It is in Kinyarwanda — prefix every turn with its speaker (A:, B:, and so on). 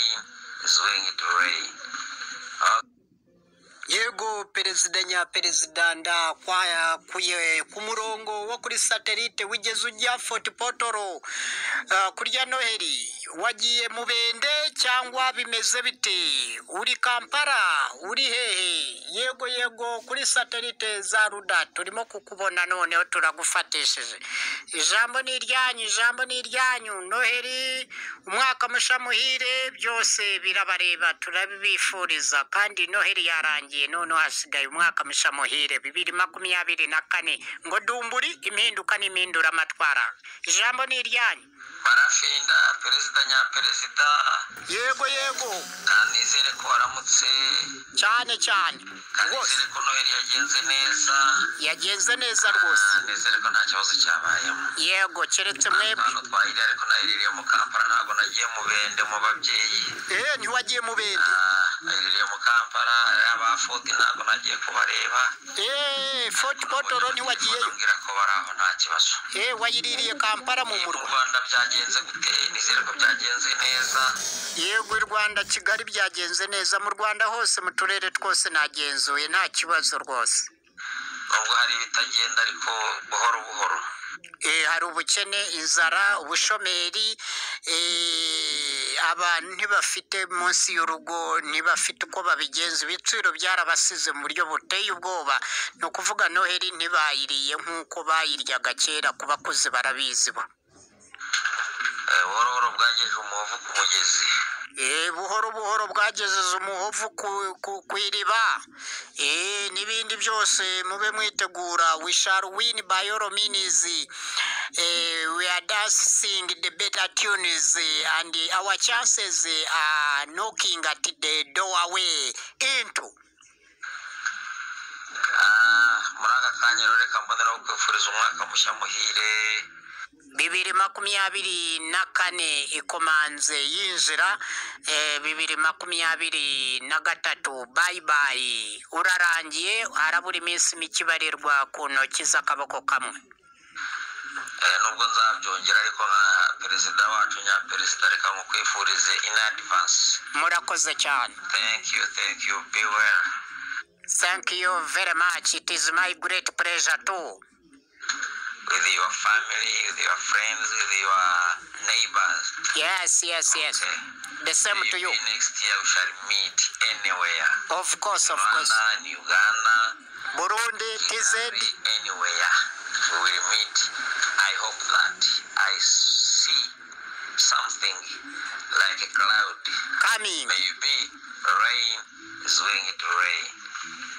A: is doing it already. Uh,
B: yego perezida nyaperezida ndakwayakuye ku murongo wo kuri satelite wigeze ujya foti potoro Ah, kurya noheli wagiye mu bende cyangwa bimeze bite uri kampala uri hehe yego yego kuri satelite za ruda turimo kukubona noneho turagufatishije ijambo ni iryanyu ijambo ni iryanyu noheli umwaka musha muhire byose birabareba turabibifuriza kandi noheli yarangiye noneho hasigaye umwaka musha muhire bibiri makumyabiri na kane ngo dumburi impinduka n'impindura amatwara ijambo ni iryanyu
A: barafinda perezida nyaperezida
B: yego yego
A: kanizere ko waramutse
B: cyane cyane rwose
A: kanizere ko noheli yagenze neza
B: yagenze neza rwose
A: Ah, nizere ko nta kibazo cyabayemo
B: yego keretse mwebwe
A: hano twahiriye ariko nahiririye mu kampala ntabwo nagiye mu bende mu babyeyi
B: eee ntiwagiye mu bindi
A: Ah, nahiririye mu kampala abafodi ntabwo nagiye kubareba
B: eee foti potoro ntiwagiyeyo
A: Bambwira ko bari aho nta kibazo
B: eee wayiririye kampala mu
A: mu
B: murwa
A: rwanda byagenze gute nizere ko byagenze neza
B: yego i rwanda kigali byagenze neza mu rwanda hose mu turere twose nagenzuye nta kibazo rwose
A: nubwo hari ibitagenda ariko buhoro buhoro
B: Eh, hari ubukene inzara ubushomeri eh, abantu ntibafite munsi y'urugo ntibafite uko babigenza ibiciro byarabasize mu buryo buteye ubwoba ni ukuvuga noheli ntibayiriye nk'uko bayiryaga kera ku bakuze barabizi bo
A: Eh, buhoro buhoro bwageje umuvu ku mugezi
B: Eh, buhoro buhoro bwagezeza umuhovu ku, ku, ku iriba Eh, n'ibindi byose mube mwitegura we shall win by all means Eh, we are dancing the better tunes eh, and our chances eh, are knocking at the door away into
A: Ah, muri aka kanya rero reka mboneraho kwifuriza umwaka mushya muhire
B: bibiri makumyabiri na kane ikomanze yinjira eh, bibiri makumyabiri na gatatu bayibayi urarangiye harabura iminsi mike ibarirwa ku ntoki z'akaboko kamwe
A: Eh, nubwo nzabyongera ariko nka perezida wacu nyaperezida reka nkukwifurize in advance
B: murakoze cyane
A: thank you thank you be well
B: thank you very much it is my great pleasure too
A: with your family with your friends with your neighbors
B: yes yes yes
A: okay
B: the same to you
A: Maybe next year we shall meet anywhere
B: of course of course
A: Rwanda in Uganda
B: burundi tz
A: Kigali, anywhere we will meet. I hope that I see something like a cloud.
B: coming
A: Maybe rain is going to rain.